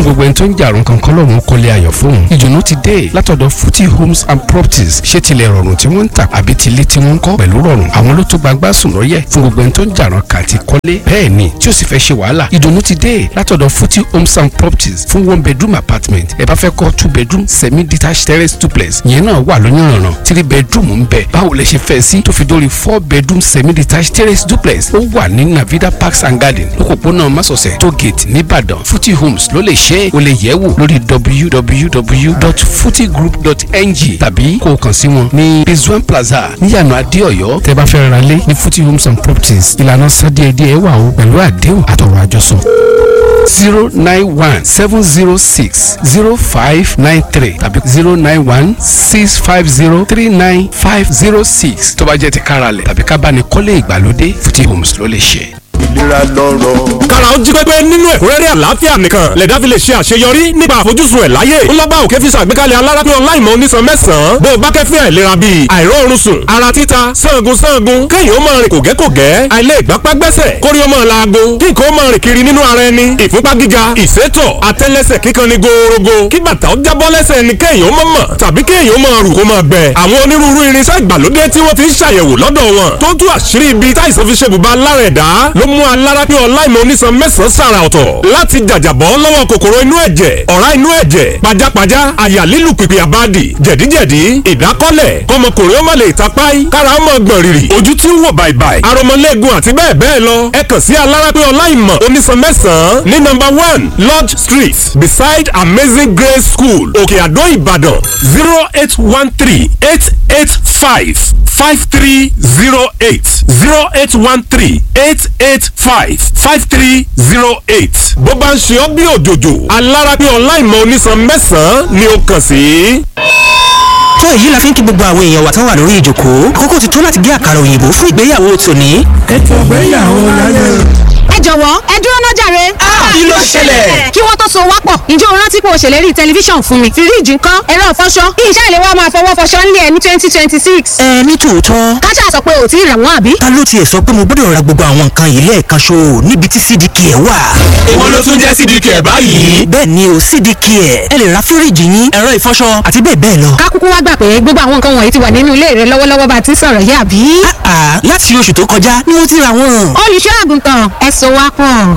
fún gbogbo ẹni tó ń jàrún kankan lọ́rùn kọ́lé ayọ̀ fóun ìdùnnú ti dé látọ̀dọ̀ futi homes and properties ṣé tilẹ̀ rọrùn tí wọ́n ń tà àbí tilé tí wọ́n ń kọ́ pẹ̀lú rọrùn àwọn ló tó gbagbá sùn lọ́yẹ̀ fún gbogbo ẹni tó ń jàrún kàti kọ́lé bẹ́ẹ̀ ni tí ó sì fẹ́ ṣe wàhálà ìdùnnú ti dé látọ̀dọ̀ futi homes and properties fún one bedroom apartment ẹ bá fẹ́ kọ́ two bedroom semi detached terrace duplex ìyẹn náà wà lóyún three bedroom ń bẹ báwo lẹ ṣe fẹ́ sí tó fi dórí four bedroom semi detached terrace duplex ó wà ní navida parks and garden lókòpónà masọ̀sẹ̀ tó gate nìbàdàn futi homes ló lè ṣe é o lè yẹ̀ wò lórí www.futigroup.ng tàbí kó o kàn sí wọn ní rizwan plaza níyànà adéọyọ tẹ́ bá fẹ́ ra lé ní futi homes and properties ìlànà sádíẹ̀díẹ̀ wà o pẹ̀lú àdéhùn àtọ̀rọ̀ àjọsọ zero nine one seven zero six zero five nine three tàbí zero nine one six five zero three nine five zero six tó bá jẹ́ ti káralẹ̀ tàbí ká bá ní kọ́lé ìgbàlódé Futi Homes ló lè ṣe ìlera lọ́rọ̀. kára ó jí pépé nínú ẹ̀kúnrẹ́rẹ́ àlàáfíà nìkan lẹ̀dá fi lè ṣe àṣeyọrí nípa àfojúsùn ẹ̀ láyé ńlọ́gbà òkè fi ṣàgbékalẹ̀ alárápín ọláìmọ̀ onísan mẹ́sàn-án bó o bá kẹ́fín àìlera bíi àìróorun sùn ara títa sangun sangun kéèyàn ó máa rìn kògẹ́kògẹ́ àìlè ìgbápá gbẹ́sẹ̀ kórí ó máa laago kí nǹkan ó máa rìn kiri nínú ara ẹni ìfúnpá gíga ìsétọ̀ àtẹ́lẹsẹ̀ kíkan ni gòòrògò kí bàtà ó jábọ́ lẹ́sẹ̀ ẹni kéèyàn ó máa mọ̀ tàbí kéèyàn ó máa rù kó máa gbẹ àwọn onírúurú irinṣẹ́ ìgbàlódé tí wọ́n ti ń ṣàyẹ̀wò lọ́dọ̀ wọn tó tú àṣírí ibi táìsàn fi ṣe bùbá lára ẹ̀dá ló mú alárápín ọláìmọ̀ onísan mẹ́sàn-án sàrà ọ̀tọ̀ láti jàjàbọ́ lọ́wọ́ kòkòrò inú ẹ̀jẹ̀ ọ̀rá inú ẹ̀jẹ̀ pajápajá àyà lílù pìpì àbádì jẹ̀díjẹ̀dí ìdákọ́lẹ̀ kọmọkùnrin ó má lè tapáì kára ó mọ̀ gbọ̀n rìrì ojú tí ń wò bàìbàì aromọlẹ́gun àti bẹ́ẹ̀ bẹ́ẹ̀ lọ ẹ kàn sí alárápín ọláìmọ̀ onísan mẹ́sàn-án ní nọ́mbà one lodge street beside amazing grace school òkè àdó ìbàdàn zero eight one three eight eight five five three zero eight zero eight one three eight eight five five three zero eight. bó bá ń ṣe ọ́ bí òjòjò alárápín ọláìmọ̀ onísan mẹ́sàn-án ni ó kàn sí. tó èyí la fi ń kí gbogbo àwọn èèyàn wa tán wà lórí ìjòkó àkókò ti tó láti gé àkàrà òyìnbó fún ìgbéyàwó tòní. ètò ìgbéyàwó láyé. ẹ jọ̀wọ́ ẹ dúró náà jàre. kí ló ṣẹlẹ̀? kí wọ́n tó so wá pọ̀ ǹjẹ́ o rántí pé o ṣèlérí tẹlifíṣàn fún mi fíríìjì ńkọ́ ẹ̀rọ ìfọṣọ iṣẹ́ ìlẹ̀ wa máa fọwọ́ fọṣọ ńlẹ̀ ní twenty twenty six. ẹ ní tòótọ́ káṣá sọ pé ò tí ì rà wọ́n àbí. ta ló tiẹ̀ sọ pé mo gbọ́dọ̀ ra gbogbo àwọn nǹkan yìí lẹ́ẹ̀kan ṣo níbi tí cdk ẹ̀ wà. èwo ló tún jẹ́ sídìí kẹ̀ báyìí. bẹ́ẹ̀ ni o cdk ẹ̀ ẹ lè ra fíríìjì yín ẹ̀rọ ìfọṣọ àti bẹ́ẹ̀ bẹ́ẹ̀ lọ. ká kúkú wá gbà pé gbogbo àwọn nǹkan wọ̀nyí ti wà nínú ilé rẹ lọ́wọ́lọ́wọ́ bá a ti sọ̀rọ̀ yìí àbí. àà láti oṣù tó kọjá ni mo ti ra wọn. olùṣọ́ àgùntàn ẹ so wá pọ̀.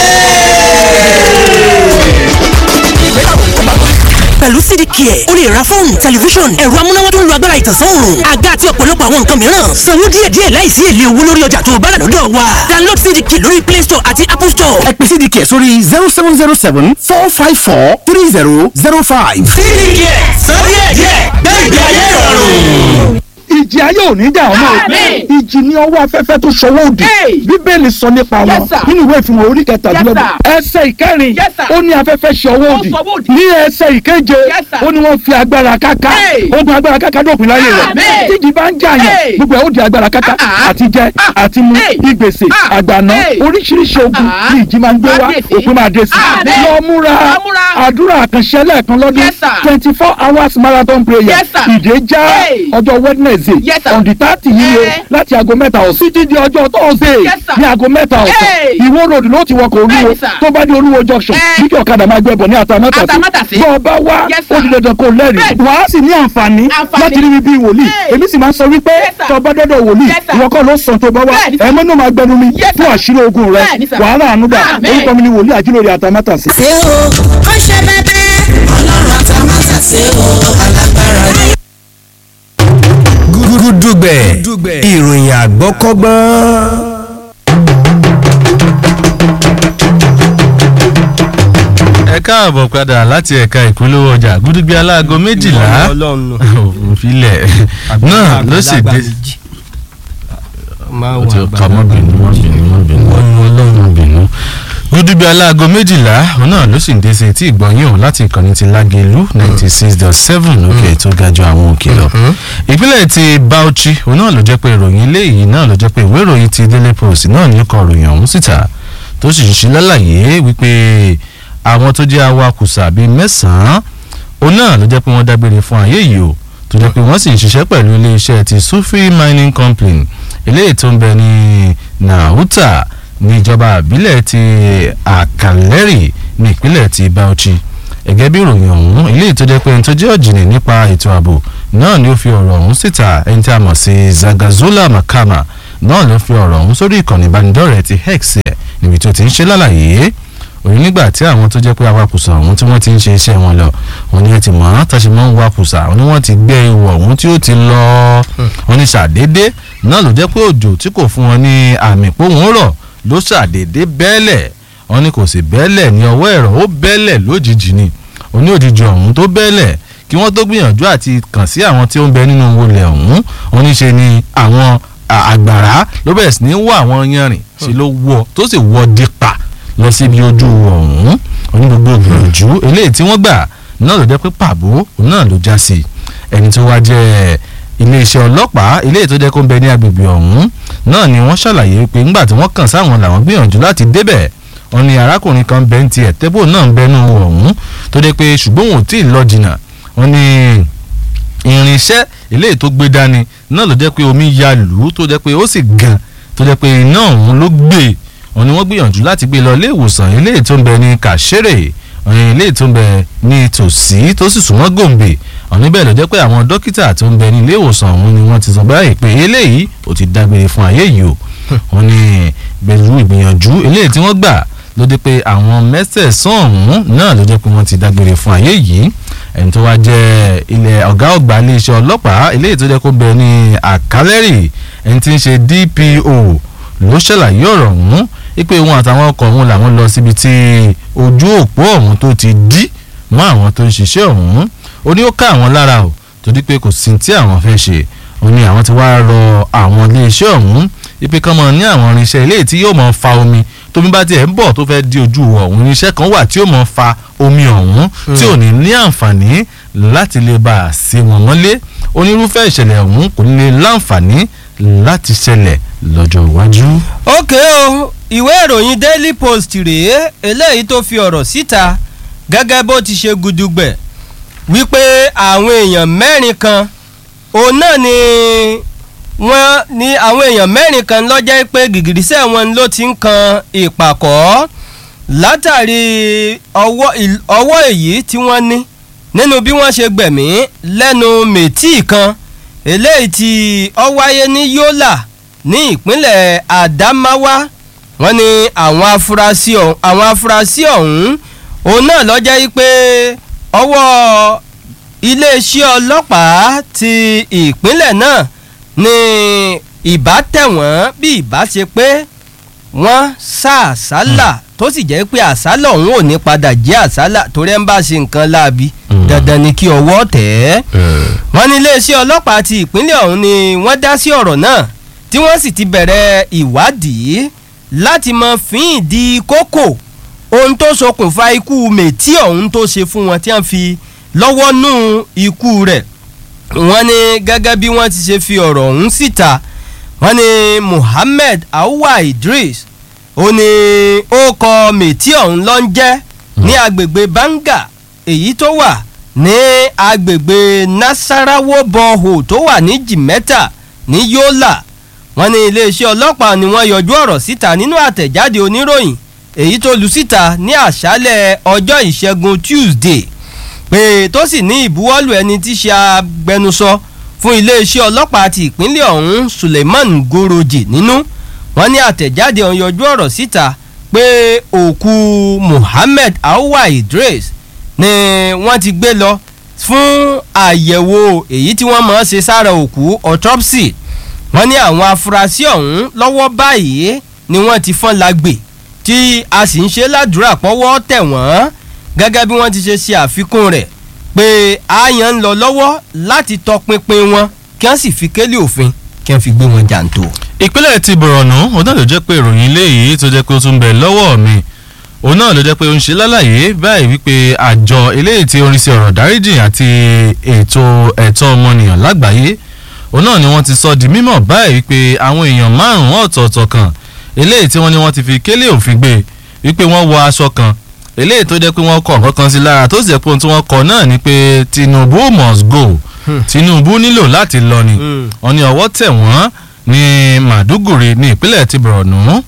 pẹ̀lú cdk ẹ̀ o lè ra fóònù tẹlifíṣọ̀n ẹ̀rọ amúnáwá tó ń lo agbára ìtànsán òòrùn àga àti ọ̀pọ̀lọpọ̀ àwọn nǹkan mìíràn sanwó díẹ̀díẹ̀ láìsí èlé owó lórí ọjà tó o bá rà lọ́dọ̀ wa download cdk lórí play store àti apple store. ẹ pè cdk sórí zero seven zero seven four five four three zero zero five. sídìí kẹ̀ sọ díẹ̀díẹ̀ gbẹ̀gbẹ̀ ayé ìrọ̀rùn. ìjì ayé ò ní dà ọmọ ìjì ní ọwọ́ afẹ́fẹ́ tó ṣọwọ́ òdì bíbélì sọ nípa wọn nínú ìwé ìfihàn orí kẹtàdínlọ́gbọ̀n ẹsẹ̀ ìkẹrin ó ní afẹ́fẹ́ ṣọwọ́ òdì ní ẹsẹ̀ ìkeje ó ní wọ́n fi agbára káká ogun agbára káká dópin láyé rẹ̀ tíjì bá ń jàyàn gbogbo ẹ̀ ó di agbára káká àti jẹ àti mu ìgbèsè àgbàná oríṣiríṣi ogun ní ìjì máa ń gbé wá òpin máa dé sí i lọ múra àdúrà àkànṣe lẹ́ẹ̀kan lọ́dún twenty four hours marathon prayer ìdè já ọjọ́ wednesday on the thirty yìí o láti aago mẹ́ta ọ̀sán títí di ọjọ́ thursday ní aago mẹ́ta ọ̀sán ìwó road ló ti wọkọ̀ olúwo tó bá dé olúwo junction bí kí ọ̀kadà máa gbẹ̀bọ̀ ní àtàmátàsí bọ́ ọ bá wá ó di dandan kó lẹ́rìí wàá sì ní àǹfààní láti rí mi bí wòlíì èmi sì máa ń sọ wípé tó bá dọ́dọ̀ wòlíì ìwọ kọ́ ló sàn tó bá wá ẹ̀mọ́ náà máa gbẹnu mi fún àṣírí ogun rẹ wàhálà ànúgbà orúkọ mi ni wòlíì àjílórí àtàmátàsí. ṣé o ó ṣe bẹ́bẹ́. ọlọ́run àtàmátà ṣe o alágbára ni. gúdúgbẹ̀ ìròyìn àgbọ́kọ́gbọ́n. ẹ káàbọ̀ padà láti ẹ̀ka ìpolówó ọjà gúdúgbẹ́ aláago méjìlá òfìlẹ̀ náà ló sì dé. ó ti kà mọ́ bínú mọ́ bínú mọ́ bínú ọlọ́run bínú. gúdúgbẹ́ aláago méjìlá òun náà ló sì ń dé sí etí ìgbọ̀nyìn òun láti ìkànnì ti lágẹ̀lú ninety six dot seven òkè tó ga ju àwọn òkè lọ. ìpínlẹ̀ ti Bauchi òun náà ló jẹ́ pé ìròyìn ilé yìí náà ló jẹ́ pé ìwé ìròyìn ti Daily Post náà ní kọ ìròyìn ọ̀hún síta tó sì ṣe lálàyé wípé àwọn tó jẹ́ awakùsà bíi mẹ́sàn-án òun náà ló jẹ́ pé wọ́n dágbére fún ayé yìí o tó jẹ́ pé wọ́n sì ń ṣiṣẹ́ pẹ̀lú iléeṣẹ́ ti Sufi Mining Company eléyìí tó ń bẹ ní Nahuta ní ìjọba àbílẹ̀ ti àkàlẹ́rì ní ìpínlẹ̀ ti bauchi gẹ́gẹ́ bí ìròyìn ọ̀hún ilé ìtọ́jẹ́ pé ẹni tó jẹ́ ọ̀jìnì nípa ètò ààbò náà ni ó fi ọ̀rọ̀ ọ̀hún síta ẹni tí a mọ̀ sí zagazola makama náà ló fi ọ̀rọ̀ ọ̀hún sórí ìkànnì ìbánidọ́rẹ̀ẹ́ ti hex ẹ̀ níbi tó ti ń ṣe lálàyé òní nígbà tí àwọn tó jẹ́ pé awakùsà ọ̀hún tí wọ́n ti ń ṣe iṣẹ́ wọn lọ wọn ni ẹ ti mọ̀ ọ́n tàṣí mọ́ ń wakùsà wọn ni wọ́n ti gbé ewu ọ̀hún tí ó ti lọ wọn ni ṣàdédé náà ló jẹ́ pé òjò tí kò fún wọn ní àmì pòun rọ̀ ló ṣàdédé bẹ́ẹ̀lẹ̀ wọn ni kò sì bẹ́ẹ̀lẹ̀ ní ọwọ́ ẹ̀rọ ó bẹ́ẹ̀lẹ̀ lójijì ni òní òjijì ọ̀hún tó bẹ́ẹ̀lẹ̀ kí wọ́n tó gbìyànjú àti kàn sí àwọn tí ó ń bẹ nínú wọlé ọ̀hún wọn ní ṣe ni àwọn àgbàrá ló bẹ̀rẹ̀ sí ní wọ àwọn yanrìn ṣe ló wọ tó sì wọ dípa lọ síbi ojú ọ̀hún oní gbogbo gbìyànjú eléyìí tí wọ́n gbà náà ló jẹ́ pé pàbó náà ló já sí ẹni tó wá jẹ́ iléeṣẹ́ ọlọ́pàá eléyìí tó jẹ́ kó ń bẹ ní agbègbè ọ̀hún náà ni wọ́n ṣàlàyé pé ńgbà tí wọ́n kàn sáwọn làwọn gbìyànjú láti débẹ̀ wọ́n ní arákùnrin kan bẹ́ẹ̀ ń tiẹ̀ tẹ́bù náà ń bẹnu ọ̀hún tó jẹ́ pé ṣùgbọ́n òun ò tí ì lọ jìnnà wọ́n ní irinṣẹ́ eléyìí tó gbé dání náà ló jẹ́ pé omi ya lù ú tó jẹ́ pé ó sì gan tó jẹ́ pé iná ọ̀hún ló gbé wọ́n ní wọ́n gbìyànjú láti gbé lọ ilé ìwòsàn eléyìí tó ń bẹ ní kàṣẹ́rẹ̀ eléyìí tó ń bẹ ní tòsí tó sì súnmọ́ gòǹbè wọ́n níbẹ̀ ló jẹ́ pé àwọn dókítà tó ń bẹ ní ilé ìwòsàn ọ̀hún ni wọ́n ti sọ báyìí pé eléyìí ò ti dágbére fún ayé yìí o wọ́n ní pẹ̀lú ìgbìyànjú eléyìí tí wọ́n gbà ló dé pé àwọn mẹ́sẹ̀ẹ̀sán ọ̀hún náà ló jẹ́ pé wọ́n ti dágbére fún ayé yìí ẹni tó wá jẹ́ ilẹ̀ ọ̀gá ọ̀gbà iléeṣẹ́ ọlọ́pàá eléyìí tó jẹ́ kó bẹ ní àkálẹ́rì ẹni tí ń ṣe DPO ló ṣàlàyé ọ̀rọ̀ ọ̀hún wípé òun àtàwọn ọkọ̀ ọ̀hún làwọn lọ síbi tí ojú òpó ọ̀hún tó ti dí mọ́ àwọn tó ń ṣiṣẹ́ ọ̀hún ó ní ó ká àwọn lára o torí pé kò sí tí àwọn fẹ́ ṣe ó ní àwọn ti wá rọ àwọn iléeṣẹ́ ọ̀hún wípé kán mọ ní àwọn irinṣẹ́ eléyìí tí yóò mọ fa omi tómi bá tiẹ̀ ń bọ̀ tó fẹ́ di ojú ọ̀hún irinṣẹ́ kan wà tí yóò mọ fa omi ọ̀hún tí ò ní ní àǹfààní láti lè bá a sí wọn mọ́lé onírúfẹ́ ìṣẹ̀lẹ̀ ọ̀hún kò ní lè láǹfààní láti ṣẹlẹ̀ lọ́jọ́ iwájú. ókè o ìwé ìròyìn daily post rèé eléyìí tó fi ọ̀rọ̀ síta gẹ́gẹ́ bó ti ṣe gudugbẹ̀ wípé àwọn èèyàn mẹ́rin kan òun náà ni wọ́n ní àwọn èèyàn mẹ́rin kan lọ́jọ́ pé gìgìrísẹ̀ wọn ló ti ń kan ìpàkọ́ látàrí ọwọ́ èyí tí wọ́n ní nínú bí wọ́n ṣe gbẹ̀mí lẹ́nu mẹ́tì kan eléyìí tí ó wáyé ní Yola ní ìpínlẹ̀ Adamawa wọ́n ní àwọn afurasí ọ̀hún àwọn afurasí ọ̀hún òun náà lọ́jọ́ yìí pé ọwọ́ iléeṣẹ́ ọlọ́pàá ti ìpínlẹ̀ náà ní ìbá tẹ̀ wọ́n bí ìbá ṣe pé wọ́n sá àsálà tó sì jẹ́ pé àsálà ọ̀hún ò ní padà jẹ́ àsálà torí ẹ̀ ń bá ṣe nǹkan láabi dandan ni kí ọwọ́ tẹ̀ ẹ́ wọ́n ní iléeṣẹ́ ọlọ́pàá ti ìpínlẹ̀ ọ̀hún ni wọ́n dá sí ọ̀rọ̀ náà tí wọ́n sì ti bẹ̀rẹ̀ ìwádìí láti mọ fín ìdí kókò ohun tó ṣokùnfà ikú mètí ọ̀hún tó ṣe fún wọn tí wọ́n fi lọ́wọ́ nú ikú rẹ̀ wọ́n ní gẹ́gẹ́ bí wọ́n ti ṣe fi ọ̀rọ̀ ọ̀hún síta wọ́n ní Muhammed Awwa Idris ó ní ó kọ mètí ọ̀hún ló ń jẹ́ ní agbègbè Banga èyí tó wà ní agbègbè Nasarawo bọ́ọ̀hù tó wà ní Jimeta ní Yola wọ́n ní iléeṣẹ́ ọlọ́pàá ni wọ́n yọjú ọ̀rọ̀ síta nínú àtẹ̀jáde oníròyìn èyí tó lu síta ní àṣálẹ̀ ọjọ́ ìṣẹ́gun Tuesday pé tó sì ní ìbuwọ́lù ẹni tí ṣe agbẹnusọ fún iléeṣẹ́ ọlọ́pàá ti ìpínlẹ̀ ọ̀hún Suleiman Goroji nínú wọ́n ní àtẹ̀jáde ọ̀hún yọjú ọ̀rọ̀ síta pé òkú Muhammed Awwa Idris ni wọ́n ti gbé lọ fún àyẹ̀wò èyí tí wọ́n máa ń ṣe sára òkú autopsy wọ́n ní àwọn afurasí ọ̀hún lọ́wọ́ báyìí ni wọ́n ti fọ́n lágbè tí a sì ń ṣe ládùúrà pọ́wọ́ tẹ̀ wọ́n gẹ́gẹ́ bí wọ́n ti ṣe ṣe àfikún rẹ̀ pé àyàn ń lọ lọ́wọ́ láti tọpinpin wọn kí wọ́n sì fi kélé òfin kí wọ́n fi gbé wọn jàǹtò. ìpínlẹ̀ ti Borno òun náà ló jẹ́ pé ìròyìn ilé yìí tó jẹ́ pé ó tún bẹ̀ lọ́wọ́ mi òun náà ló jẹ́ pé ó ń ṣe lálàyé báyìí wípé àjọ eléyìí tí orin sí ọ̀rọ̀ dáríjì àti ètò ẹ̀tọ́ ọmọnìyàn lágbàáyé òun náà ni wọ́n ti sọ di mímọ̀ báyìí wípé àwọn èèyàn márùn-ún ọ̀tọ̀ọ̀tọ̀ kan eléyìí tí wọ́n ní wọ́n ti fi kélé òfin gbé wípé wọ́n wọ aṣọ kan eléyìí tó jẹ́ pé wọ́n kọ̀ kankan sí lára tó sì jẹ́ pé ohun tí wọ́n kọ náà ni pé Tinubu must go Tinubu nílò láti lọ ni wọ́n ní ọwọ́ tẹ̀ wọ́n ní Màdúgùrì ní ìpínlẹ̀ ti Borno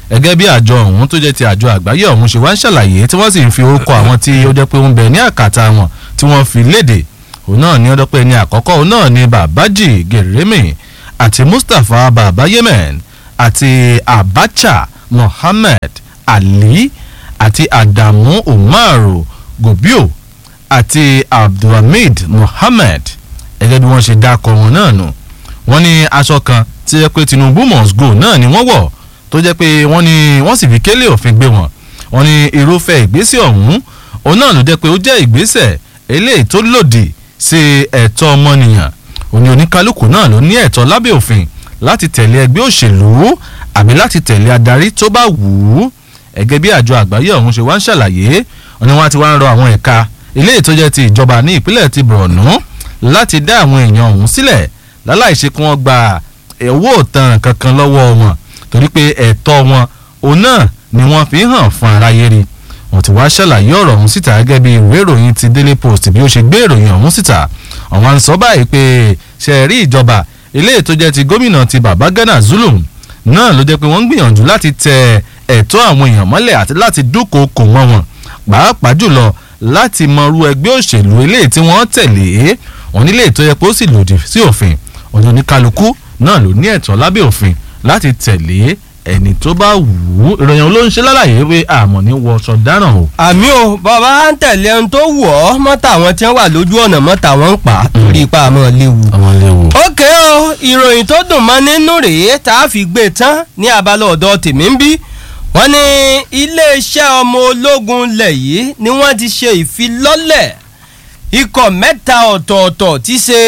gẹ́gẹ́ bí àjọ ọ̀hún tó jẹ́ ti àjọ àgbáyé ọ̀hún ṣe wá ń ṣàlàyé tí wọ́n sì ń fi orúkọ àwọn tí ó jẹ́ pé ó ń bẹ ní àkàtà wọn tí wọ́n fi léde òun náà ní ọdọ́ pé ní àkọ́kọ́ òun náà ní babaji geremi àti mustapha baba yemen àti abacha mohammed ali àti adamu umaru gobio àti abdulhamid mohammed gẹ́gẹ́ bí wọ́n ṣe dákọ̀ wọn náà nù wọ́n ní aṣọ kan tí jẹ́ pé tinubu must go náà ni wọ́n wọ̀ tó jẹ́ pé wọ́n ní wọ́n sì fi kélé òfin gbé wọn wọ́n ní irúfẹ́ ìgbésẹ̀ ọ̀hún òun náà ló jẹ́ pé ó jẹ́ ìgbésẹ̀ eléyìí tó lòdì sí ẹ̀tọ́ ọmọnìyàn òní oníkálukú náà ló ní ẹ̀tọ́ lábẹ́ òfin láti tẹ̀lé ẹgbẹ́ òṣèlú àbí láti tẹ̀lé adarí tó bá wù ú ẹgẹ́ bí àjọ àgbáyé ọ̀hún ṣe wá ń ṣàlàyé òní wọn ti wá ń rọ àwọn ẹ̀ka eléyìí tó jẹ́ ti ìjọba ní ìpínlẹ̀ ti Borno láti dá àwọn èèyàn ọ̀hún sílẹ̀ láláì ṣe kí wọ́n gba owó òtàn kankan lọ́wọ́ wọn torí pé ẹ̀tọ́ wọn òun náà ni wọ́n fi hàn fún aráyé rí wọ́n ti wá ṣàlàyé ọ̀rọ̀ ọ̀hún síta gẹ́gẹ́ bí ìwé ìròyìn ti Daily Post bí ó ṣe gbé ìròyìn ọ̀hún síta àwọn à ń sọ báyìí pé ṣe rí ìjọba eléyìí tó jẹ́ ti gómìnà ti Babagana Zulum náà ló jẹ́ pé wọ́n ń gbìyànjú láti tẹ ẹ̀tọ́ àwọn èèyàn mọ́lẹ̀ àti láti dúnkòokò mọ́ wọn pàápàá jùlọ láti mọrú ẹgbẹ́ òṣèlú eléyìí tí wọ́n tẹ̀lé wọn nílé ètò yẹ pé ó sì lòdì sí òfin òní oníkálukú náà ló ní ẹ̀tọ́ lábẹ́ òfin láti tẹ̀lé ẹni tó bá wù ú ìròyìn ló ń ṣe lálàyé pé àmọ́ ní wọṣọ dáràn o. àmì o bàbá ń tẹ̀lé ohun tó wù ọ́ mọ́tà àwọn tí wọ́n wà lójú ọ̀nà mọ́tà wọn ń pa torí ipa àmọ́ léwu. àwọn léwu. ókè o ìròyìn tó dùn mọ́ nínú rèé tá a fi gbé tán ní abala ọ̀dọ̀ tèmi ń bí wọ́n ní iléeṣẹ́ ọmọ ológun lẹ̀ yìí ni wọ́n ti ṣe ìfilọ́lẹ̀ ikọ̀ mẹ́ta ọ̀tọ̀ọ̀tọ̀ ti ṣe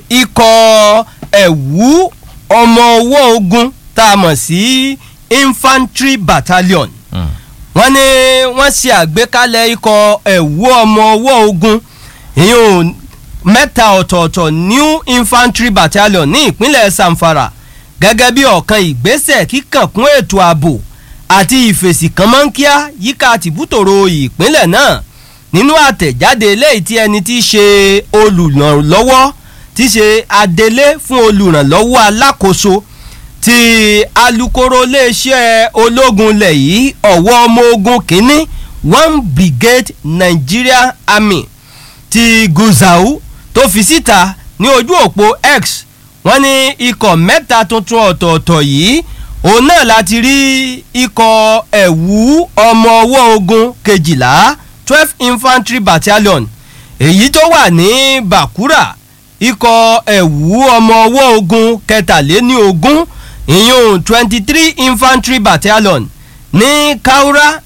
ikọ̀ ẹ̀wú ọmọ owó ogun tá a mọ̀ sí infantry battalion wọ́n ní wọ́n ṣe àgbékalẹ̀ ikọ̀ ẹ̀wú ọmọ owó ogun ìyún mẹ́ta ọ̀tọ̀ọ̀tọ̀ new infantry battalion ní ìpínlẹ̀ Zamfara gẹ́gẹ́ bí ọ̀kan ìgbésẹ̀ kíkànkún ètò ààbò àti ìfèsì kan mọ́ ń kíá yíká tìbútòrò ìpínlẹ̀ náà nínú àtẹ̀jáde eléyìí tí ẹni tí í ṣe olùrànlọ́wọ́ tí í ṣe adelé fún olùrànlọ́wọ́ alákòóso ti alukoro iléeṣẹ́ ológun ilẹ̀ yìí ọ̀wọ́ ọmọ ogun kínní one brigade Nigeria Army ti Gusau tó fi síta ní ojú òpó X wọ́n ní ikọ̀ mẹ́ta tuntun ọ̀tọ̀ọ̀tọ̀ yìí òun náà láti rí ikọ̀ ẹ̀wú ọmọ ọwọ́ ogun kejìlá twelve infantry battalion èyí tó wà ní Bakura ikọ̀ ẹ̀wú ọmọ ọwọ́ ogun kẹtàléní ogún ìyún twenty three infantry battalion ní Kaura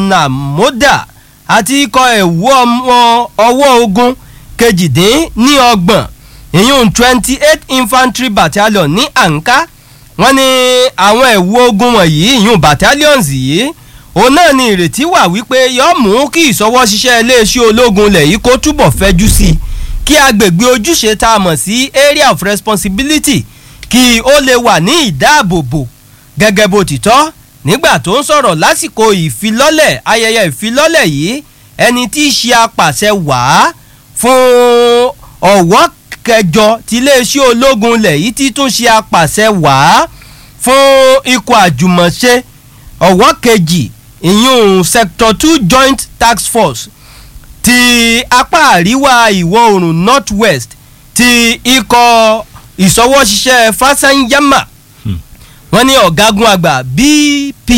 Namoda àti ikọ̀ ẹ̀wú ọmọ ọwọ́ ogun kejìdín ní ọgbọ̀n ìyún twenty eight infantry battalion ní Anka wọ́n ní àwọn ẹ̀wú ogun wọ̀nyí ìyún battalions yìí òun náà ni ìrètí wà wípé yóò mú kí ìṣọwọ́ ṣiṣẹ́ iléeṣẹ́ ológun lẹ̀ yìí kó túbọ̀ fẹ́jú sí i kí agbègbè ojúṣe tá a mọ̀ sí area of responsibility kí ó lè wà ní ìdáàbòbò gẹ́gẹ́ bó ti tọ́ nígbà tó ń sọ̀rọ̀ lásìkò ìfilọ́lẹ̀ ayẹyẹ ìfilọ́lẹ̀ yìí ẹni tí í ṣe apàṣẹ wàá fún ọ̀wọ́ kẹjọ tí iléeṣẹ́ ológun ilẹ̀ yìí ti tún ṣe apàṣẹ wàá fún ikọ̀ àjùmọ̀ṣe ọ̀wọ́ kejì ìyún sector two joint task force ti apá àríwá ìwọ̀ oòrùn north west ti ikọ̀ ìṣọwọ́ṣiṣẹ́ fásányámà wọ́n ní ọ̀gágun àgbà bp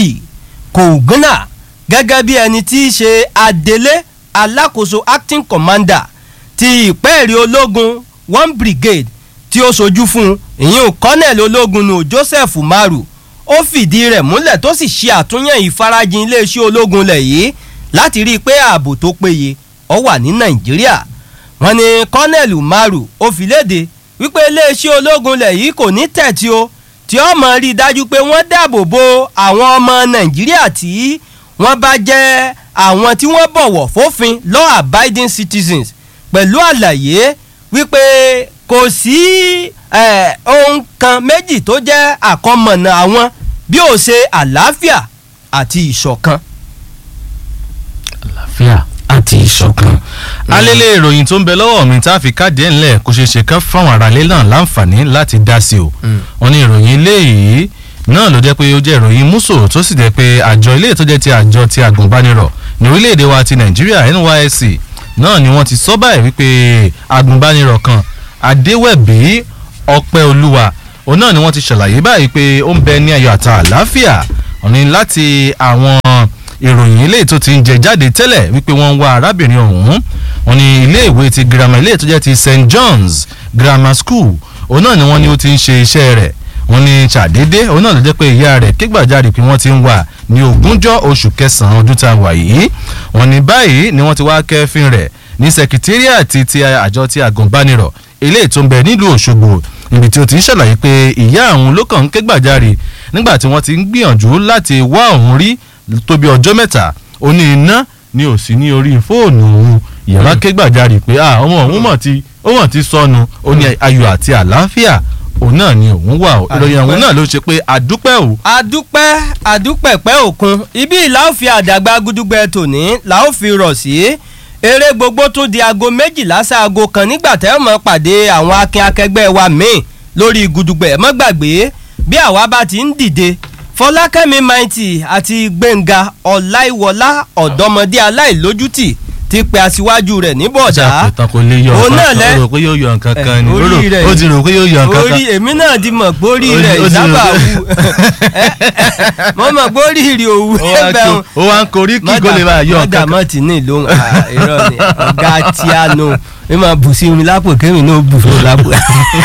kògùnà gẹ́gẹ́ bí ẹni tí í ṣe adelé alákòóso acting commander ti ìpẹ́ẹ̀rí ológun one brigade tí ó sojú fún ìyún colonel ológun nù joseph umaru ó fìdí rẹ̀ múlẹ̀ tó sì ṣe àtúnyẹ̀ ìfarajìn iléeṣẹ́ ológun lẹ̀ yìí láti rí i pé ààbò tó péye ó wà ní nàìjíríà wọ́n ní colonel umaru ó fi léde wípé iléeṣẹ́ ológun lẹ̀ yìí kò ní tẹ̀tí o tí ó mọ̀ rí i dájú pé wọ́n dáàbò bo àwọn ọmọ nàìjíríà tí wọ́n bá jẹ́ àwọn tí wọ́n bọ̀wọ̀ fófin law abiding citizens pẹ̀lú àlàyé wípé kò sí ohun kan méjì tó jẹ́ àkọmọ̀nà àwọn bí ó ṣe àlàáfíà àti ìṣọ̀kan. àlàáfíà àti ìṣọ̀kan. alẹ́lẹ́ ìròyìn tó ń bẹ lọ́wọ́ mi tá a fi káàdì ẹ̀ ńlẹ̀ kó ṣeé ṣe kán fáwọn aráalé náà láǹfààní láti dá sí o. wọ́n ní ìròyìn eléyìí náà ló jẹ́ pé ó jẹ́ ìròyìn múso tó sì jẹ́ pé àjọ ilé tó jẹ́ ti àjọ ti agùnbánirọ̀ ní orílẹ̀-èdè wa ti nàìjíríà nysc náà ni wọ́n ti sọ báyìí wípé agùnbánirọ̀ kan adéwẹ̀bí ọpẹ́ olúwa òun náà ni wọ́n ti ṣàlàyé báyìí pé ó ń bẹ ní ayọ̀ àtà àlàáfíà òní láti àwọn ìròyìn ilé tó ti ń jẹ jáde tẹ́lẹ̀ wípé wọ́n ń wá arábìnrin ọ̀hún wọn ni ilé ìwé ti girama ilé tó jẹ́ ti st john's grammar school òun náà ni wọ́n ní ó ti ń ṣe iṣẹ́ rẹ̀ wọ́n ní ṣàdédé òun náà ló jẹ́ pé ìyá rẹ̀ kégbàjarè pé wọ́n ti ń wà ní ogúnjọ́ oṣù kẹsàn-án ọdún tá a wà yìí wọ́n ní báyìí ni wọ́n ti wá kẹ́fín rẹ̀ ní sẹkítírìàtì ti àjọ ti àgùnbánirọ̀ eléyìí tó ń bẹ nílùú òṣogbo ibi tí ó ti ń ṣàlàyé pé ìyá òun ló kàn ń kégbàjarè nígbà tí wọ́n ti ń gbìyànjú láti wá òun rí tó bí ọjọ́ mẹ́ta ó ní iná ni ò sí ní orí fóònù òun ìyàrá kégbàjarè pé ọmọ òun mọ̀ ti ó mọ̀ ti sọnù ó ní ayọ̀ àti àlàáfíà òun náà ni òun wà ó ìròyìn àwọn náà ló ṣe pé àdúpẹ́ o. àdúpẹ́ àdúpẹ̀pẹ́ òkun ibi ìlà ó fi àdàgbà gudugbẹ tòní là ó fi rọ̀ sí eré gbogbo tún di aago méjìlá sáago kan nígbà tẹ́ ẹ mọ̀ pàdé àwọn akin akẹgbẹ́ wa míì lórí gudugbẹ mọ́ gbàgbé bí àwa bá ti ń dìde fọlákẹ́mi maiti àti gbẹ̀ngà ọláìwọlá ọ̀dọ́mọdé aláìlójútì ti pe aṣíwájú rẹ̀ ní bọ̀dá. ọjà pẹ̀tàn kò lè yọ òun náà lẹ ọ̀kan ó rò pé yóò yọ nǹkan kan ni orí rẹ̀ ó ti rò pé yóò yọ nǹkan kan. orí èmi náà ti mọ̀ pé orí rẹ̀ ó ti rò ìsábà pé- wù mo mọ̀ pé orí rẹ̀ òwú Ó wá ẹgbẹ́ kó- ó wá ń korí kí kó lè máa yọ nǹkan mọ́dà kan. mọ́ ti ní ìlóhùn irọ́ ni ọ̀gá tí a nù ẹ máa bù sí mi lápò kémi náà bù fún mi lápò.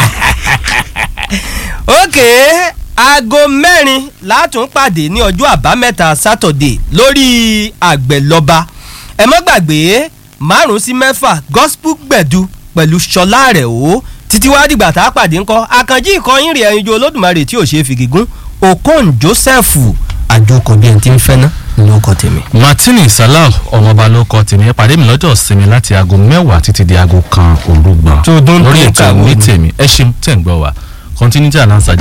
ok aago mẹ́rin látún pàdé ní ọjọ́ àbámẹ́ta sátọ̀dé lórí àgbẹ̀lọba ẹ mọ́ gbàgbé márùn-ún sí mẹ́fà gospel gbẹ̀du pẹ̀lú ṣọlá rẹ̀ o títí wá dìgbà tá a pàdé ńkọ́ àkànjí ìkọyín rẹ̀ ẹyin ju olódùmarè tí ò ṣe é fìgígún okon joseph àjòkò bíi ẹni tí ń fẹ́ ná ló kọ tèmi. martini salau ọmọọba ló kọ tèmi ẹ pàdé mi lọ́jọ́ sinmi láti aago mẹ́wàá títí di aago kan òru gbọ̀n Tó dún lórí tó ètò kàwé ní ni. tèmi ẹ ṣeun tẹ̀ ń gbọ́ wa continuity announcer